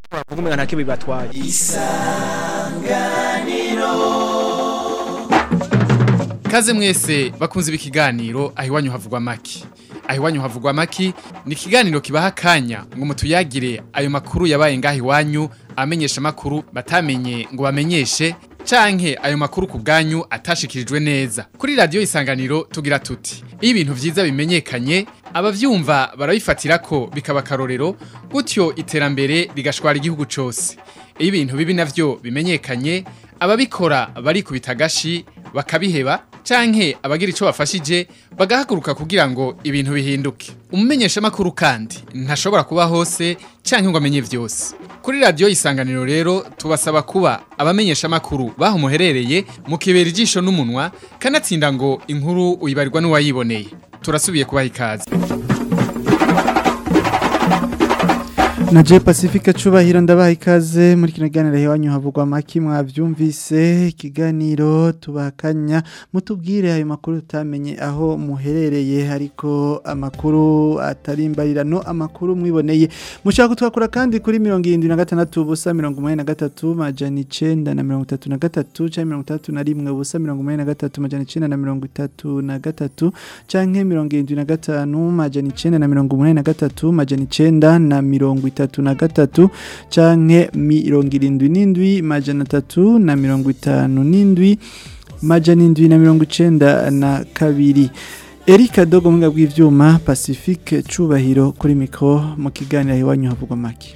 bavuga umenga nta kimwe bibatwaye Kaze mwese bakunze ibikiganiro aho iwanyu havugwa maki. Aho iwanyu havugwa maki ni ikiganiro kibaha akanya ngo mutuyagire ayo makuru yabaye ngaho iwanyu amenyesha makuru batamenye ngo bamenyeshe canke ayo makuru ku bwanyu atashikirijwe neza. Kuri radio isanganiro tugira tuti iyo ibintu vyiza bimenyekanye abavyumva barabifatira ko bikaba karorero gutyo iterambere rigashwara igihugu cose. Iyo ibintu bibi navyo bimenyekanye ababikora barikubita agashi bakabiheba canke abagira ico bafashije bagahaguruka kugira ngo ibintu bihinduke umumenyesha makuru kandi ntashobora kuba hose canke ngo amenye vyose kuri radio isanganiro rero tubasaba kuba abamenyesha makuru baho muherereye mu kibera ijisho n'umunwa kanatsinda ngo inkuru uyibarirwa n'uwayiboneye turasubiye kubaha ikaze na je pacifique cubahiro ndabaha ikaze muri kino kiganiro iwanyu havugwa maki mwavyumvise ikiganiro tubakanya mutubwire ayo makuru tutamenye aho muherereye ariko amakuru atarimbarirano amakuru mwiboneye mushaka kutwakura kandi kuri mirongo irindwi na gatandatu ubusa mirongo umunani na gatatu majana icenda na mirongo itatu na gatatu canke mirongo itandatu na rimwe ubusa mirongo umunani na gatatu majana icenda na mirongo itatu na gatatu canke mirongo irindwi na gatanu majana icenda na mirongo umunani na gatatu majana icenda na mirongo itatu na gatatu canke mirongo irindwi n'indwi majana atatu na mirongo itanu n'indwi majana indwi na mirongo icenda na kabiri Erika Dogo mwinga bw'ivyuma Pacifique Cubahiro kuri mikro mu kiganiro iwanyu havugwa make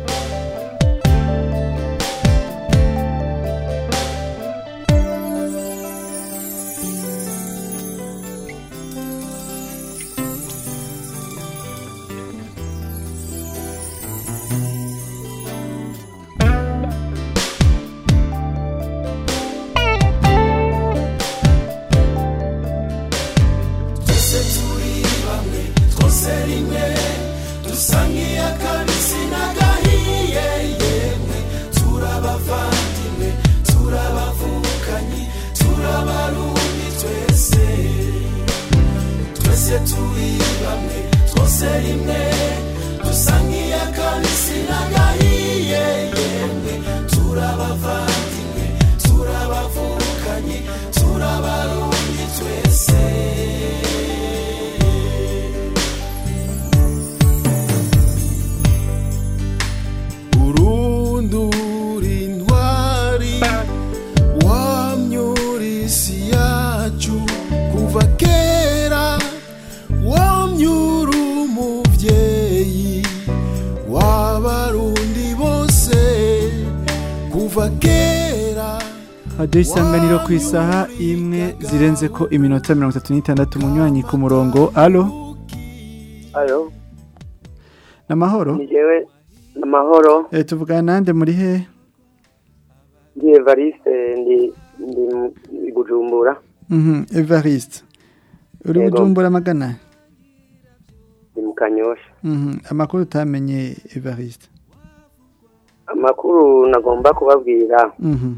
urundura intwari wamyura isi yacu kuva kera wamyura umuvyeyi w'abarundi bose kuva kera Radio isanganiro ku isaha imwe zirenze ko iminota 36 munywanyi ku murongo allo Ayo, namahoro ni jewe amahoro eh tuvugana nande muri he ndi Evariste ndi ndi mu- i Bujumbura Mhm Evariste uri Yego. bujumbura magana ndi mu Kanyosha Mhm amakuru utamenye Evariste amakuru nagomba kubabwira Mhm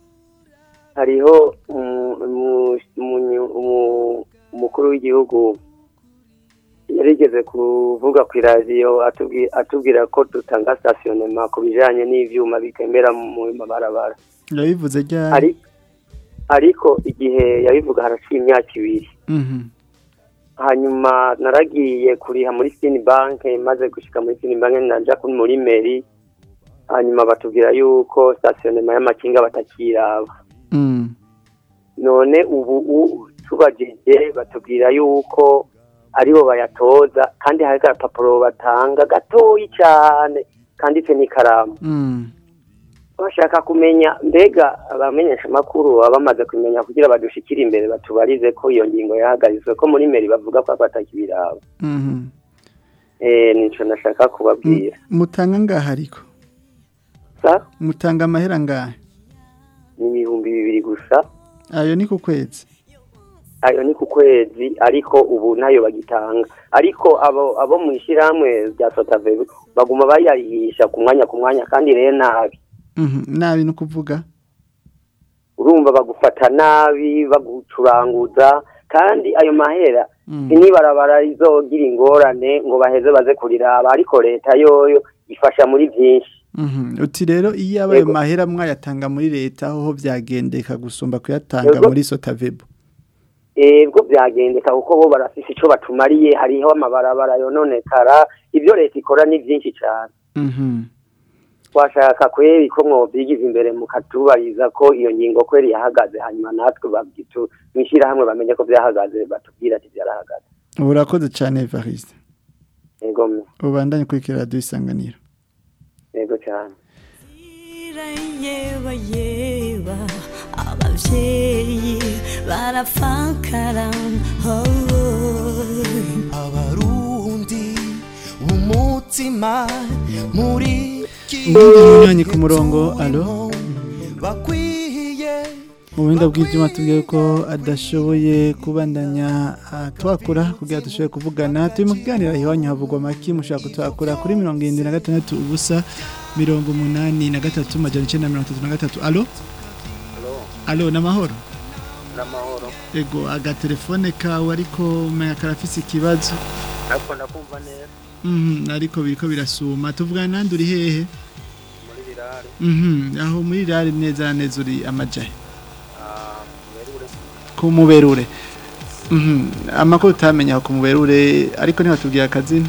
hariho umu- umu- umunyu- umu- umukuru w'igihugu yarigeze kuvuga ku iradiyo atubwi- atubwira ko dutanga stationnement ku bijanye n'ivyuma bikemera mu mabarabara yabivuze ryari Ari- ariko igihe yabivuga haraciye imyaka ibiri Mhm hanyuma naragiye kuriha muri sini banke maze gushika muri sini banke naja kuri muri meri hanyuma batubwira yuko stationnement y'amakinga batakiraba Mhm none ubu u- tubajije batubwira yuko aribo bayatoza kandi hari agapapuro batanga gatoyi cyane kanditse n'ikaramu Mhm bashaka kumenya mbega abamenyesha amakuru baba bamaze kumenya kugira badushikire imbere batubarize ko iyo ngingo yahagarizwe ko muri meri bavuga ko batakibiraba Mhm eh nico nashaka kubabwira mutanga ngaha ariko sa mutanga amahera ngahe ni ibihumbi bibiri gusa ayo ni ku kwezi ayo ni ku kwezi ariko ubu ntayo bagitanga ariko abo abo mu ishyirahamwe rya sotavebe baguma bayarihisha ku mwanya ku mwanya kandi rero nabi Mhm nabi no kuvuga urumva bagufata nabi bagucuranguza kandi ayo mahera Mhm inibarabara rizogira ingorane ngo baheze baze kuriraba ariko leta yoyo ifasha muri byinshi Mhm. uti rero iyo abaye Yego. mahera mwayatanga muri leta aho byagendeka gusumba kuyatanga Yego. muri sotavebo ebwo byagendeka kuko bo barafise ico batumariye hariho amabarabara yononekara ibyo leta ikora ni byinshi cyane Mhm. twashaka kweri ko mwobyigiza imbere mukatubariza ko iyo ngingo kweri yahagaze hanyuma natwe babyitu mwishirahamwe bamenye ko byahagaze batubwira ati byarahagaze urakoze cyane Evariste yego mwe, ubandanye kuri radiyo isanganiro yego cyane yeba yeba abavyeyi barafakara oh. abarundi umutima muri ubundi munywanyi ku murongo alo bakwiye mu buhinga bw'ibyuma tubwiye ko adashoboye kubandanya ah, twakura kugira dushobore kuvugana turi mu kiganiro iwanyu havugwa make mushaka kutwakura kuri mirongo irindwi na gatandatu ubusa mirongo umunani na gatatu majana icyenda na mirongo itatu na gatatu alo alo ni amahoro n'amahoro ego agatelefone kawe ariko umenya karafise ikibazo ariko ndakumva neza Mhm, ariko biriko birasuma tuvugana nandi uri hehe muri birare Mhm, aho muri rari neza na neza uri amajahe ah, werure ku muberure Mhm, amakuru utamenya aho ku muberure ariko ntibatubwira akazina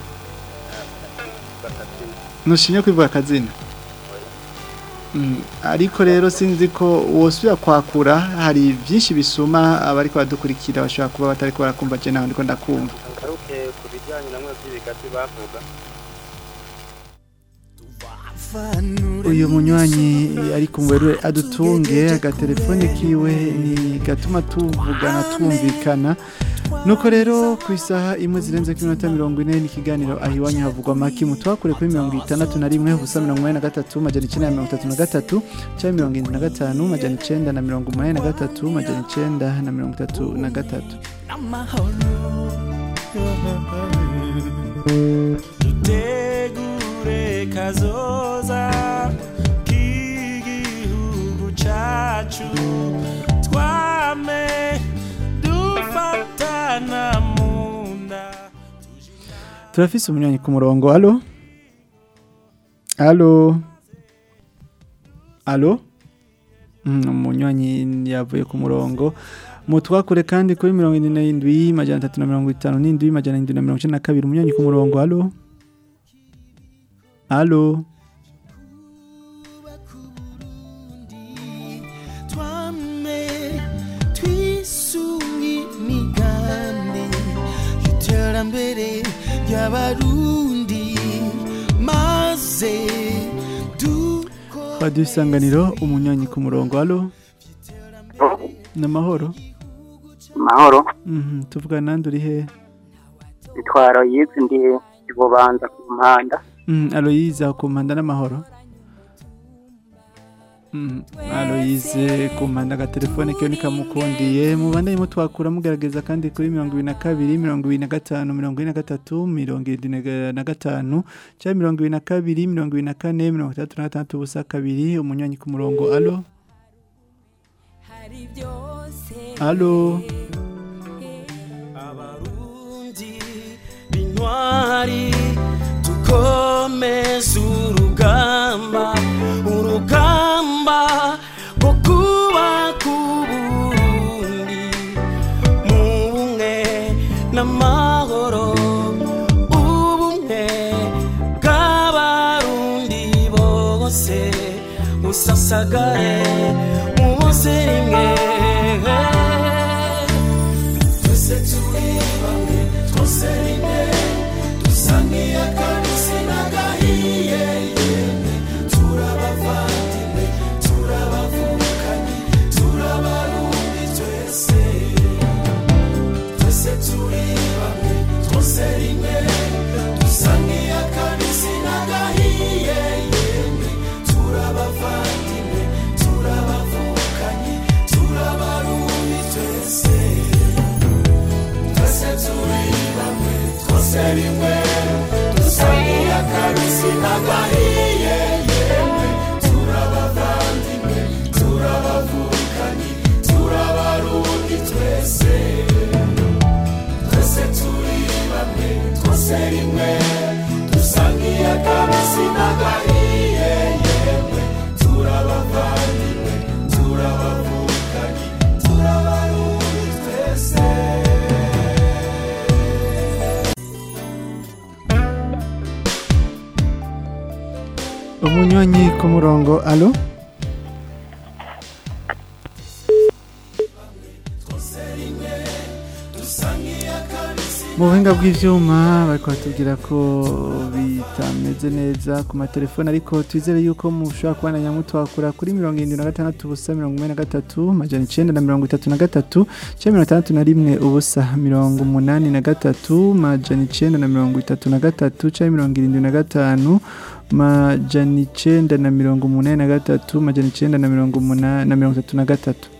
gatatu ntushinye kwivuga akazina Mhm, ariko rero sinzi ko wosubira kwakura hari byinshi bisuma abariko badukurikira bashobora kuba batariko barakumva je naho ndiko ndakumva ngaruke ku bijyanye na mwe by'ibigazi bavuga uyu munywanyi ari ku muberure adutunge agatelefone kiwe ni gatuma tuvugana twumvikana nuko rero ku isaha imwe zirenze ku minota mirongo ine n'ikiganiro aho iwanyu havugwa amaki mutwakure kuri mirongo itandatu na rimwe ubusa mirongo inani na gatatu majana icyenda na mirongo itatu na gatatu cyangwa mirongo irindwi na gatanu majana icyenda na mirongo umunani na gatatu majana icyenda na mirongo itatu na gatatu dutegure kazoza k'igihugu cacu twame dufatana mu nda turafise umunywanyi ku murongo alo alo alo Mm, umunywanyi yavuye ku murongo mutwakure kandi kuri mirongo ine n'indwi majana atatu na mirongo itanu n'indwi majana indwi na mirongo icenda na kabiri umunywanyi ku murongo alo alo twame twisunge imigambi y'iterambere ry'abarundi maze dukore radiyo isanganiro umunywanyi ku murongo alo ni amahoro mahoro Mhm, tuvugana nandi uri hehe itwaro yizi ndi ibubanza ku mpanda Mm, Aloyize ku mpanda n'amahoro Mm, Aloyize ku mpanda agatelefone kiyo nikamukundiye mubandanye mutwakura mugerageza kandi kuri mirongo ibiri na kabiri mirongo ibiri na gatanu mirongo ine na gatatu mirongo irindwi na ga- na gatanu cyangwa mirongo ibiri na kabiri mirongo ibiri na kane mirongo itandatu na gatandatu ubusa kabiri umunywanyi ku murongo alo hari byose alo abarundi b'intwari dukomeze urugamba urugamba rwo kubaka uburundi mu bumwe n'amahoro ubumwe bw'abarundi bose busasagare mu bose rimwe twese turi bamwe twose rimwe dusa nk'iy'akabisi n'agahiye yemwe turabavandimwe turabavukanye turabarundi twese twese turi bamwe twose rimwe dusa nk'iy'akabisi n'agahiye yemwe turabavandimwe turabavukanye turabarundi twese twese turi bamwe twose rimwe dusa nk'iy'akabisi n'agahiye yemwe turabavandimwe turabavukanye turabarundi twese twese turi bamwe twose rimwe dusa nk'iy'akabisi n'agahiye ku murongo alo mu buhinga bw'ibyuma bari kubatubwira ko bitameze neza ku matelefone ariko twizere yuko mushobora kubana nyamutwakura kuri mirongo irindwi na gatandatu ubusa mirongo ine na gatatu majana icyenda na mirongo itatu na gatatu cyangwa mirongo itandatu na rimwe ubusa mirongo umunani na gatatu majana icyenda na mirongo itatu na gatatu cyangwa mirongo irindwi na gatanu majana icyenda na mirongo umunani na gatatu majana icyenda na mirongo umunani na mirongo itatu na gatatu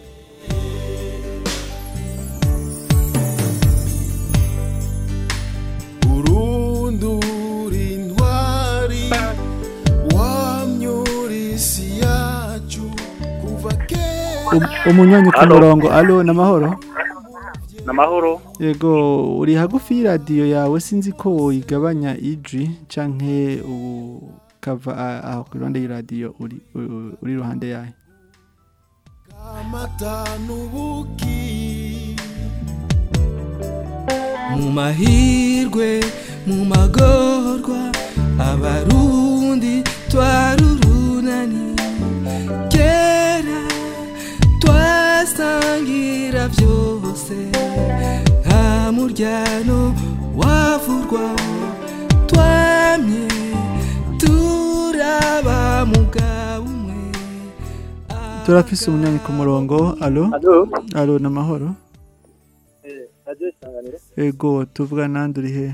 urundura intwari wamyura isi yacu kuva kera Um- umunywanyi ku Alo. murongo alo ni amahoro namahoro yego uri hagufi y'iradiyo yawe sinzi ko woyigabanya ijwi canke ukava a- aho ku ruhande y'iradiyo uri u- uri iruhande yayo amata n'ubuki mu mahirwe mu magorwa abarundi twarurunani kera twasangira byose nta muryano wavurwa twamye turaba mugabo umwe turafise umunywanyi ku murongo alo alo alo ni amahoro radiyo isanganiro yego tuvuga nande uri he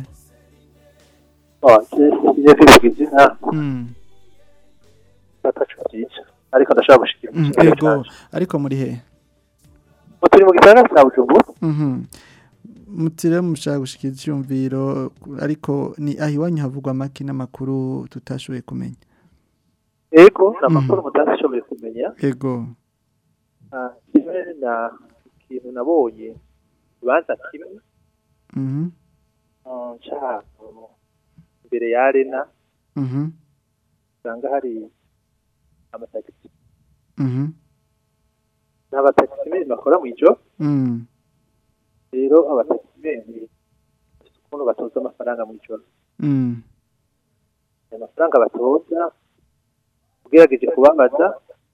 ngiye kwivuga izina Mm, atacu byiza ariko ndashaka gushikira mm, ikibazo yego cyacu. ariko muri he Ubu turi mu gisagara cya bujumbura Mhm. mutire mushaka gushikira icyumviro ariko ni aho iwanyu havugwa amaki n'amakuru tutashoboye kumenya yego ni amakuru mutashoboye kumenya yego Ah, kimwe na ikintu nabonye ikibanza kimwe Mhm, ah, nshaka imbere ya arena mhm, usanga hari amatagisi mhm, n'abatagisimeni bakora mu ijoro mm, rero abatagisimeni bafite ukuntu batoza amafaranga mu ijoro mm, ayo mafaranga batoza ugerageje kubabaza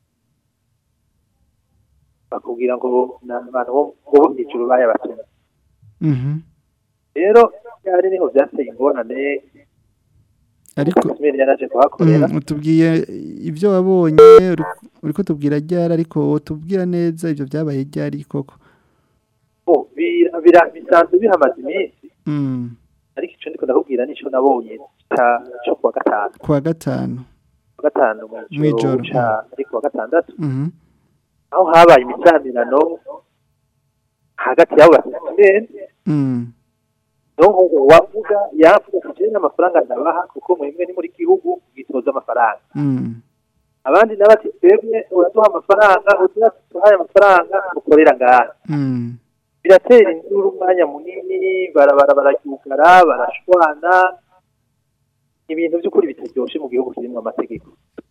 bakubwira ngo ni abantu bo bo mu ijoro bayabatumye mhm. rero byari niho byateye ingorane ariko tagisimeni yaraje kuhakorera Mm, utubwiye ibyo wabonye uri- uriko tubwira ryari ariko tubwira neza ibyo byabaye ryari koko Oh, bira- bira- bisanzwe bihamaze iminsi Mm, ariko icyo ndiko ndakubwira nicyo nabonye ca- cyo kuwa gatanu kuwa gatanu kuwa gatanu Mw'ijoro, mw'ijoro ca ari kuwa gatandatu Mhm, aho habaye imisanirano hagati y'abo batagisimeni mm, nonko uwavuga yavuga ati jewe n'amafaranga ndabaha kuko mwebwe ni muri gihugu gitoza amafaranga mm, abandi nabo ati twebwe uraduha amafaranga uduha tuhaye amafaranga ukorera ngaha mm, biratera induru umwanya munini barabara bararyugara barashwana ibintu by'ukuri bitaryoshe mu gihugu kirimo amategeko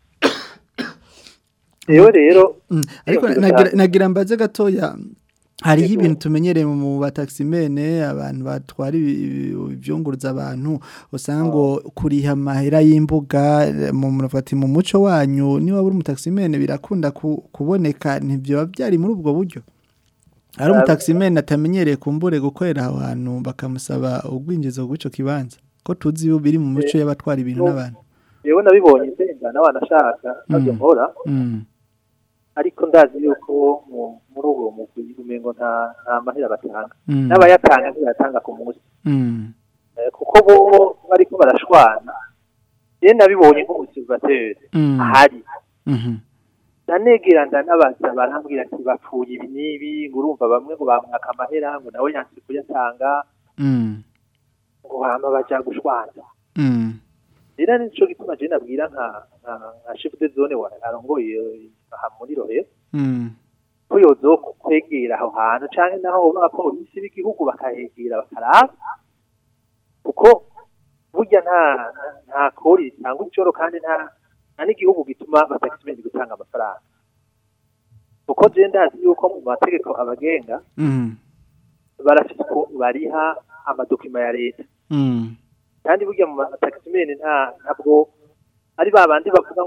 rero rero mm. ariko Iyo nagira- kugira- nagira mbaze gatoya hariho Yego. ibintu tumenyereye mu bataximene abantu batwara ibi- ibi- ivyunguruza abantu usanga ngo kuriha amahera y'imbuga eh, mu murafati mu muco wanyu niba uri umutaximene birakunda ku- kuboneka ntibyoba byari muri ubwo buryo ari umutaximene atamenyereye kumbure gukorera aho hantu bakamusaba ubwinjizo bw'ico kibanza ko tuzi iyo biri mu mico y'abatwara ibintu n'abantu yewe nabibonye nsenga n'abanashaka nabyo Mm. nkora Mm, ariko ndazi yuko mu- muri uwo mugwi umengo nta nta mahera batanga mm, n'abayatanga ntibayatanga ku munsi mm, Eh, kuko bo bariko barashwana ye nabibonye nk'umusivateri mm, ahari mhm, ndanegera ndanabaza barambwira ati bapfuye ibi n'ibi ngo urumva bamwe ngo bamwaka amahera ngo nawe yanse kuyatanga mm, ngo hama baja gushwana mm, rero nico gituma je nabwira nka nka nka chef de zone wa arongoye aha muri rohe mm, ko yozo kwegera aho hantu canke naho abapolisi b'igihugu bakahegera bakaraba kuko burya nta nta kori ritanga ijoro kandi nta nta n'igihugu gituma batakimenye gutanga amafaranga kuko je ndazi yuko mu mategeko abagenga mm, barafite ukuntu bariha amadokima ya leta mm, kandi burya mu matakisimene nta ntabwo ari ba bandi bavuga ngo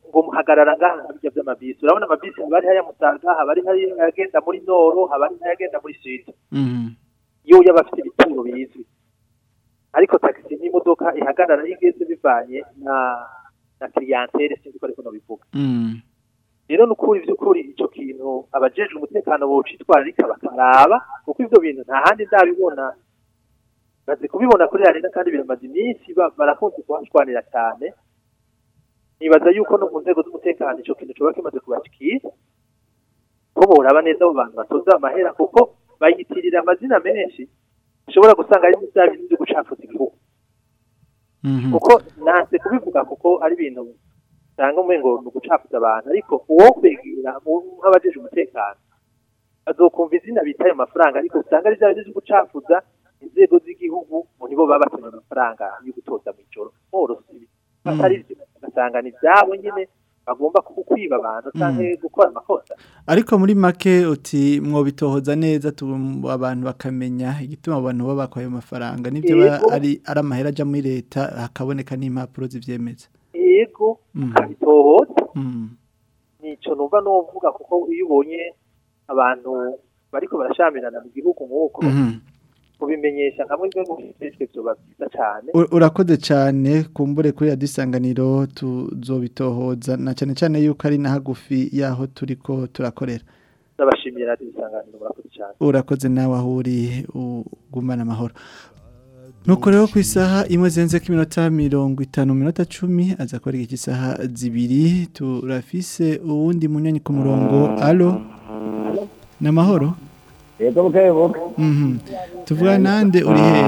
ngo muhagarara ngaha nka bijya by'amabisi urabona amabisi haba ari hariya musaga haba ari hariya agenda muri noro haba ari n'ayagenda muri sud Mhm. iyo yaba afite ibituro bizwi ariko taxi ni imodoka ihagarara iyo igeze bivanye na na clientele sinzi ko ariko nobivuga Mm. rero ni ukuri by'ukuri icyo kintu abajejwe umutekano bocitwararika bakaraba kuko ivyo bintu nta handi ndabibona bazi kubibona kuri arena kandi biramaze iminsi ba- barakunze kuhashwanira cyane nibaza yuko no mu nzego z'umutekano icyo kintu coba kimaze kubashikira ko boraba neza abo bantu batoza amahera kuko bayitirira amazina menshi ushobora gusanga ari bya bintu byo gucafuza igihugu Mhm. kuko nanse kubivuga kuko ari ibintu usanga umengo ni ugucafuza abantu ariko uwo kwegera mu- nk'abajeje umutekano azokumva izina bita ayo mafaranga ariko usanga ari bya bindi byo gucafuza inzego z'igihugu ngo nibo baba bakeneye amafaranga yo gutoza mu ijoro borosi atari byo ugasanga ni ibyabo nyine bagomba kwiba abantu cyangwa gukora amakosa ariko muri make uti mwobitohoza neza tu abantu bakamenya igituma abantu baba bakwaye ayo mafaranga nibyo ba- Yego. ari ari amahera ajya muri leta hakaboneka n'impapuro zibyemeza yego Mhm. ukabitohoza Mm. nico numva novuga kuko iyo ubonye abantu bariko barashamirana mu gihugu nk'uko Mhm. kubimenyesha hamwe byo gufishwe byoba byiza cyane U- urakoze cyane kumbure kuri radiyo isanganiro tuzobitohoza na cyane cyane yuko ari na hagufi y'aho turi ko turakorera ndabashimira radiyo isanganiro murakoze cyane urakoze nawe aho uri ugumana amahoro nuko rero ku isaha imwe zirenze ko iminota mirongo itanu minota cumi aza kubara iki isaha zibiri turafise uwundi munyanya ku murongo alo ni amahoro yego buke buke Mhm. tuvuga nande uri hehe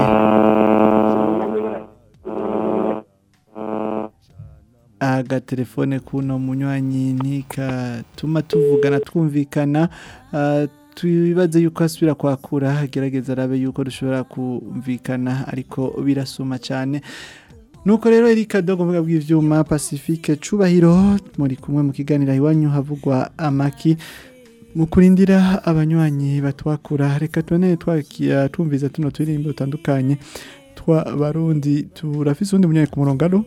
agatelefone kuno munywanyi ntikatuma tuvugana twumvikana ah, twibaze yuko asubira kwakura gerageza arabe yuko dushobora kumvikana ariko birasuma cyane nuko rero Erika Dogo mvuga bw'ivyuma Pacifique Cubahiro muri kumwe mu kiganiro iwanyu havugwa amaki mu kurindira abanywanyi batwakura reka tubone twakia twumviza tuno turirimbo dutandukanye twa barundi turafise undi munywanyi ku murongo alo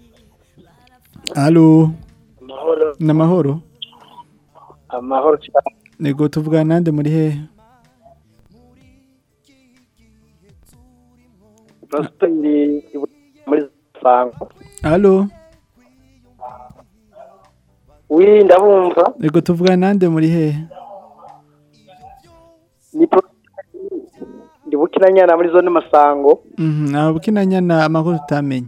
alo amahoro namahoro amahoro cyane nego tuvuga nande muri hehe prositeri muri sango alo wi ndabumva nego tuvuga nande muri hehe ni Prosper ndi bukinanyana muri zone masango mhm abo kinanyana amakuru tutamenye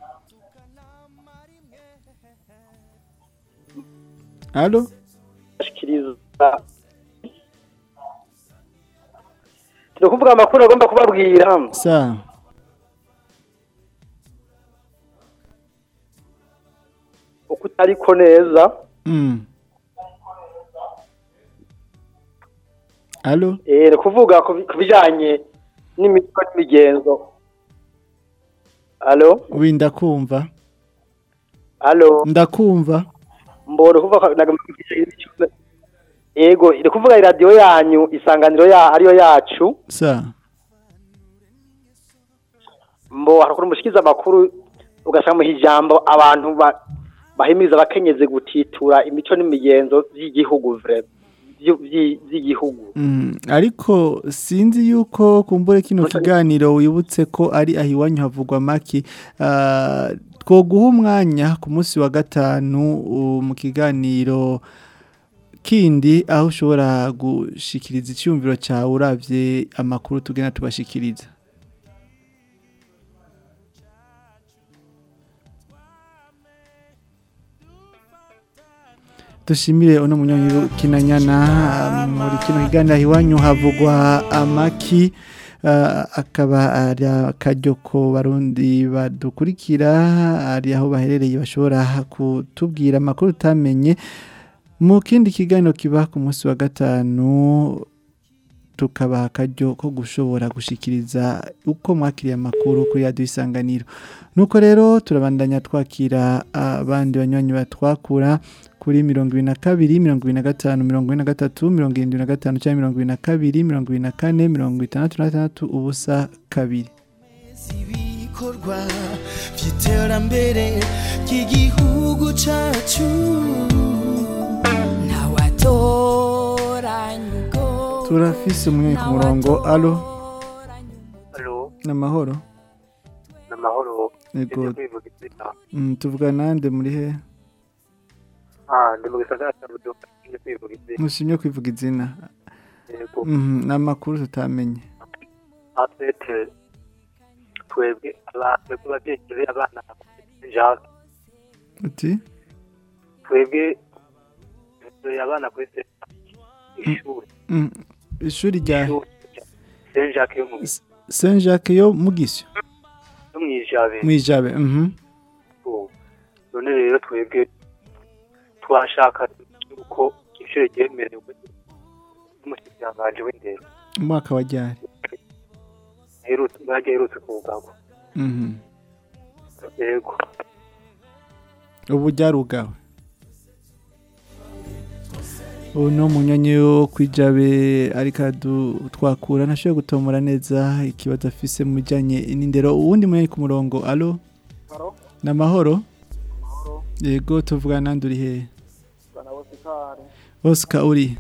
alo ashikiriza turi kuvuga amakuru agomba kubabwira sa uko utariko neza mm alo eh ni kuvuga ku bi- ku bijanye n'imico n'imigenzo alo wi ndakumva alo ndakumva mbona kuvuga ko nagomba kuvuga imico- yego iri kuvuga iradiyo yanyu isanganiro ya ariyo yacu sa mbo harakora umushikiza amakuru ugasanga mu ijambo abantu ba- bahimiriza abakenyezi gutitura imico n'imigenzo by'igihugu vre vy- vy- by'igihugu Mm, ariko sinzi yuko kumbure kino kiganiro wibutse ko ari aho iwanyu havugwa maki Ah, twoguha umwanya ku munsi wa gatanu uh, mu kiganiro kindi aho ushobora gushikiriza icyumviro cyawe uravye amakuru tugenda tubashikiriza dushimire uno munyonyi kinanyana muri kino kiganiro iwanyu havugwa amaki ah, akaba ari akaryo ko barundi badukurikira ari aho baherereye bashobora kutubwira amakuru utamenye mu kindi kiganiro kiba ku munsi wa gatanu tukabaha akaryo ko gushobora gushikiriza uko mwakiriye amakuru kuri radiyo isanganiro nuko rero turabandanya twakira abandi banywanyi batwakura kuri mirongo ibiri na kabiri mirongo ibiri na gatanu mirongo ine na gatatu mirongo irindwi na gatanu cyangwa mirongo ibiri na kabiri mirongo ibiri na kane mirongo itandatu na gatandatu ubusa kabiri ibikorwa by'iterambere ry'igihugu cyacu ntawatoranya ubwo turafise umwe ku murongo alo Halo, n'amahoro ni amahoro. Yego. Ndi kwivuga izina. Mm, tuvuga nande muri he Ah, ndi mu gisagara cya Bujumbura, ndi kwivuga izina. mushimye kwivuga izina Yego. Mhm, n'amakuru tutamenye Atete, twebwe abantu twebwe ababyeyi abana Jacques, uti twebwe turi abana kuri se ishuri Mm, ishuri rya Saint Jacques yo mu Saint Jacques yo mugisyo yo mu Ijabe. mwijabe mhm Oh. none rero twebwe twashaka uko ishuri ryemerewe n'umushyikiranganje w'indero umwaka wa ryari aherutse bwagiye aherutse kuwugagwa mhm yego ubu ryarugawe ubu ni umunyonyi wo kwijabe ariko aradu- twakura ntashobora gutomora neza ikibazo afise mu bijyanye n'indero uwundi munyonyi ku murongo alo ni amahoro yego tuvugana nandi uri hehe oscar uri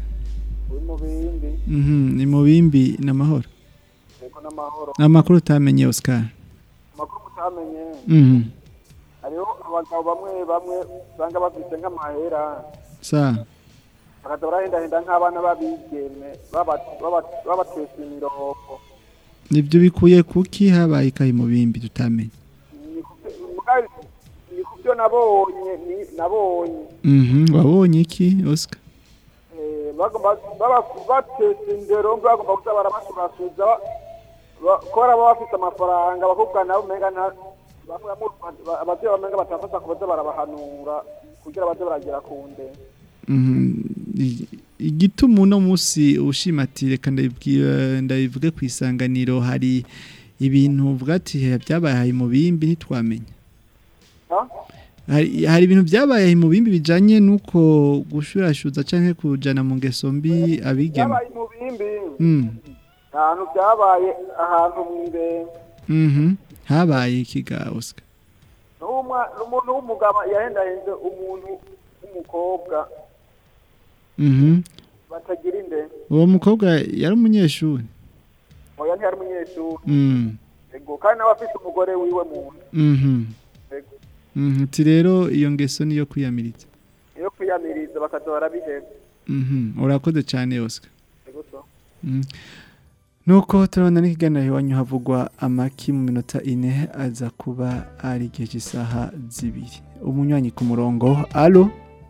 Mhm, ni mu bimbi ni amahoro ni amakuru utamenye oscar amakuru mutamenye Mhm, hariho abagabo bamwe bamwe usanga bafite nk'amahera sa bakaza barahendahenda nk'abana b'abigeme baba- baba- babatesha imirongo nibyo bikuye kuki habaye ikayi mu bimbi tutamenye Mugabe, ni ku byo nabonye ni- nabonye Mhm, wabonye iki oscar Eh, bagomba baba- batesha indero bagomba kuza barabashurashuza kora baba bafite amafaranga bakubwa nabo umenga nta- bamwe bamwe- abavyeyi bamenga batafata kubaza barabahanura kugira baze baragera ku ndero Mhm, i- igituma uno munsi ushima ati reka ndabibwira ndabivuge ku isanganiro hari ibintu uvuga ati "He, byabaye mu bimbi ntitwamenya Ha? hari hari ibintu byabaye mu bimbi bijanye nuko gushurashuza canke kujana mu ngeso mbi abigeme byabaye mu bimbi Mm, ahantu byabaye ahantu mw'irembo mhm, habaye ikiga Oscar n'umwa n'umuntu w'umugabo yahendahenze umuntu w'umukobwa mhm batagira inde uwo mukobwa yari umunyeshuri oya ntiyari umunyeshuri Mm, ego kandi nawe afite umugore wiwe mu nda mhm ego mhm ati rero iyo ngeso niyo kwiyamiriza iyo kwiyamiriza bakaza barabiheba mhm urakoze cyane Oscar ego so Mm. nuko turabona n'ikiganiro iwanyu havugwa amaki mu minota ine aza kuba ari igihe cy'isaha zibiri umunywanyi ku murongo alo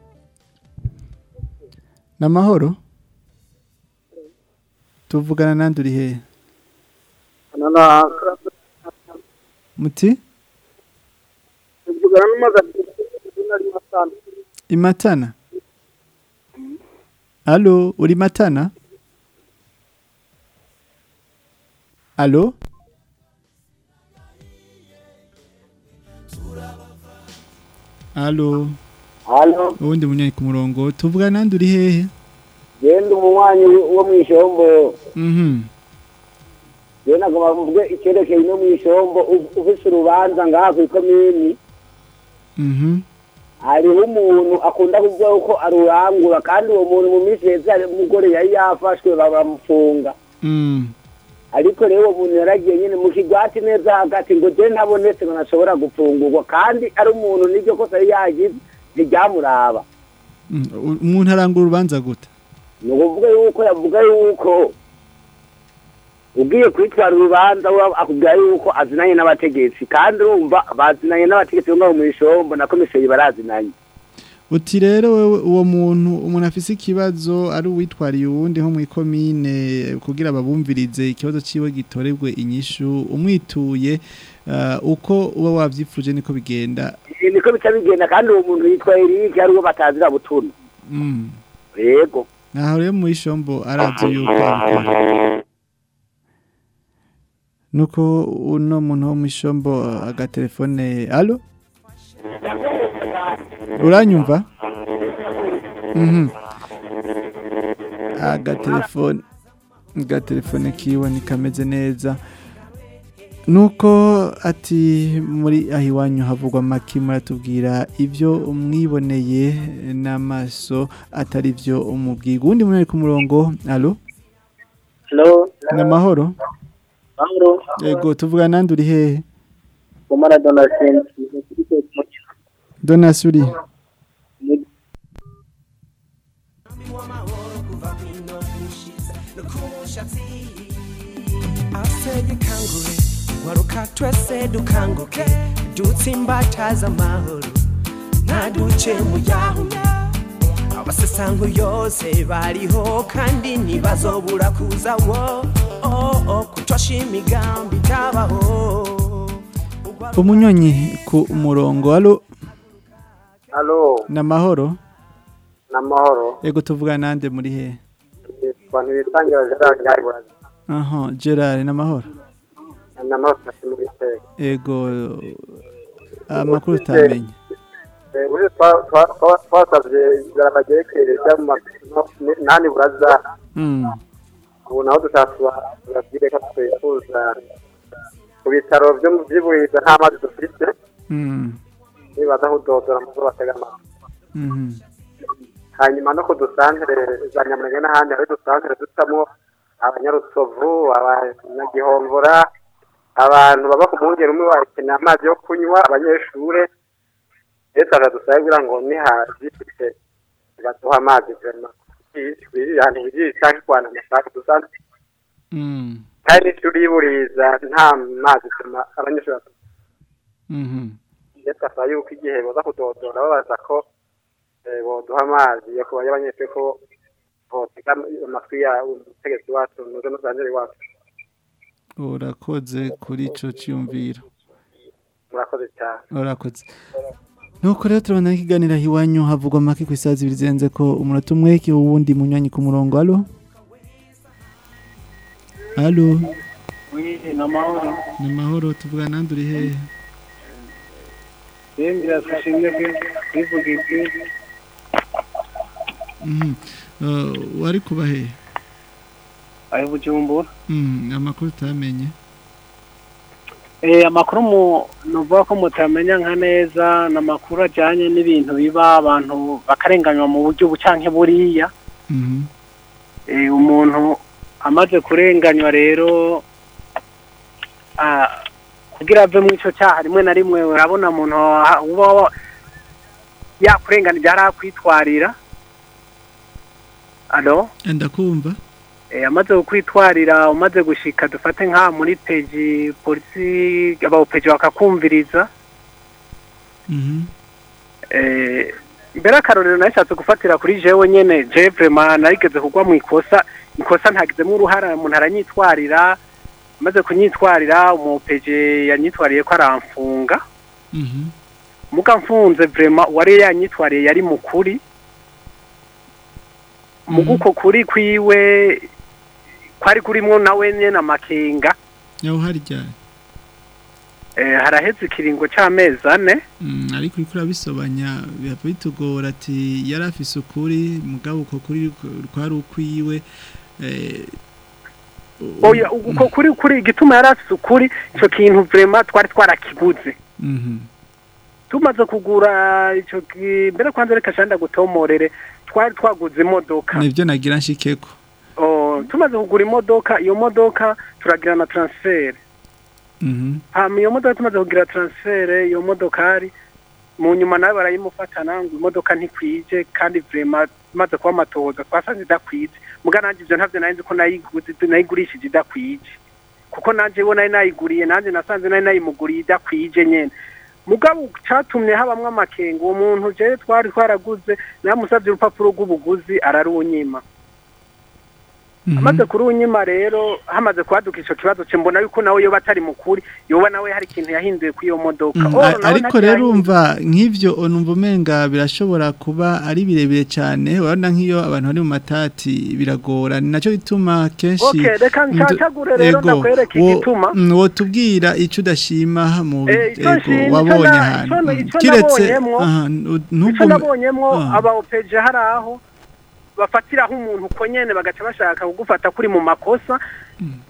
ni amahoro tuvugana nandi uri hehe muti tuvugana n'umugabo ari masana imatana alo uri matana alo alo Halo, ubundi munyanya ku murongo tuvuga nandi uri hehe genda umunywanyi wo mu ishombo. mhm Je nagomba kuvuga icyerekeye no mu ishombo u- ufise urubanza ngaha ku ikomini. mhm Hariho umuntu akunda kuvuga ko arurangura kandi uwo muntu mu minsi heza hari umugore yari yafashwe bamufunga. mm ariko rero uwo muntu yaragiye nyine mu kigwati neza hagati ngo je ntabonetse ngo nashobora gufungurwa kandi ari umuntu n'iryo kosa yari yagize ntiryamuraba Mm, u- umuntu arangura urubanza gute ni ukuvuga yuko yavuga yuko ugiye kwitwara urubanza we akubwira yuko azinanye n'abategetsi kandi urumva bazinanye n'abategetsi bo ngaho mu ishombo na komiseri barazinanye uti rero wewe uwo muntu umuntu afise ikibazo ari uwitwariye uwundi nko mu ikomine kugira babumvirize ikibazo ciwe gitorebwe inyishu umwituye uh, uko uba wavyifuje niko bigenda Eh, niko bica bigenda kandi uwo muntu yitwa Eric ari uwo batazira butuno mm. yego naho rero mu ishombo arazi yuko abikora. nuko uno muntu wo mu ishombo agatelefone alo uranyumva mhm agatelefone agatelefone kiwe ntikameze neza nuko ati muri aho iwanyu havugwa make muratubwira ibyo mwiboneye n'amaso atari byo umubwiga uwundi muntu ari ku murongo alo Hello. ni amahoro Mahoro. yego tuvuga nandi uri hehe Umara Donatien. donasi uri asege kangure waruka twese dukanguke dutsimbataza amahoro ntaduce mu yahuya abasesango yose bariho kandi ntibazobura kuza wo oh, oh, kutosha imigambi itabaho umunyonyi ku murongo alo Halo, ni amahoro namahoro. yego tuvuga nande muri hehe Abantu bitangira Gerard Nyarwanda. aha gerard ni amahoro Namahoro kasi muri Teka. yego amakuru utamenye Eh, ubu twa- twa- twa- twasavye igarama ryerekeye rya mu ma- nani buraza. Mm. Ubu naho dutatuba turabwire ko twifuza ku bitaro byo mu by'ibuhiga nta mazi dufite Mm. nibaza aho udodora mu zo batega amazi. Mhm. hanyuma no ku dusantere za nyamurenge n'ahandi hari udusantere dutamo abanyarusovu abanyagihomvora abantu baba ku mwungeri umwe bakeneye amazi yo kunywa abanyeshure leta aradusabe kugira ngo nihazifite baduha amazi vema ahantu higiye cyangwa ikwana amasaka dusanzwe Mm. kandi turiburiza nta mazi tuma abanyeshuri bafite Mhm. leta asaba yuko igihe boza kudodora babaza ko eh, boduha amazi yo kuba y'abanyeshuri ko botega amatwi ya umutegetsi wacu nuze n'usanzire wacu urakoze kuri ico cyumviro murakoze cyane urakoze nuko rero turabona ikiganiro aho iwanyu havugwa make ku isaha zibiri zirenze ko umunota umwe ki uwundi munywanyi ku murongo alo alo Oui, namahoro. ni amahoro tuvuga nande uri hehe Yembira tushimye kwivuga iki. Mhm. Uh, wari kuba hehe Ayo bujumbura. Mhm, amakuru utamenye Eh amakuru mu nuvuga ko mutamenya nka neza namakuru ajanye n'ibintu biba abantu bakarenganywa mu buryo bucanke buriya. Mhm. Eh umuntu amaze kurenganywa rero ah kugira ave mu ico cyaha rimwe na rimwe urabona umuntu wa- uba wa- yakurenganije arakwitwarira. Alo? ndakumva Eh, amaze kukwitwarira umaze gushika dufate nka muri peji polisi abapeji bakakumviriza Mhm. eh mbere akarorero nashatse gufatira kuri jewe nyene je vraiment narigeze kugwa mu ikosa ikosa ntagizemo uruhara umuntu aranyitwarira maze kunyitwarira umupeje yanyitwariye ko aramfunga Mhm. muga mfunze vraiment uwari yanyitwariye yari mukuri muga uko kuri kwiwe kwari kurimwo nawe nyene amakenga yaho hari ryari eh, haraheze ikiringo c'amezi ane Mm, ariko uriko urabisobanya biba bitugora ati yari afise ukuri mugabo uko kuri kwari ukwiwe eh, oya uko kuri kuri igituma yari afise ukuri ico kintu vraiment twari twarakiguze mhm. tumaze kugura ico ki- mbere kwanza reka shanda gutomorere twari twaguze imodoka nivyo nagira nshikeko oh, tumaze kugura imodoka iyo modoka turagira na transfer Mhm. hama iyo modoka tumaze kugira transfer iyo modokari mu nyuma nawe barayimufatana ngo imodoka ntikwije kandi vraiment maze kuba amatohoza twasanze idakwije muga nanje ivyo ntavyo nari nzi ko nayiguze nayigurishije idakwije kuko nanje bo nari nayiguriye nanje nasanze nari nayimuguriye idakwije nyene mugabo catumye habamwo amakenga uwo muntu jewe twari twaraguze namusavye urupapuro rw'ubuguzi ararunyima amaze kurunyima rero hamaze kwaduka ico kibazo ce mbona yuko nawe yoba atari mukuri yoba nawe hari ikintu yahinduye kuri iyo modoka Mm, Oh, a- nawe ariko ntacyo rero yahinduye. umva nk'ivyo numva umenga birashobora kuba ari birebire cyane urabona nk'iyo abantu bari mu matati biragora ni nacyo bituma kenshi Okay, reka ndu- ncacagure rero Ego, ndakwereke wo- igituma. mm, wotubwira ico udashima mu Eh, ico ego, nshima, ico wabonye na- ahantu ico- Mm, ico kiretse nabonyemwo- aha, nu- ico ntugume- nabonyemwo Ah. aba opeje hari aho bafatiraho umuntu uko nyene bagaca bashaka kugufata kuri mu makosa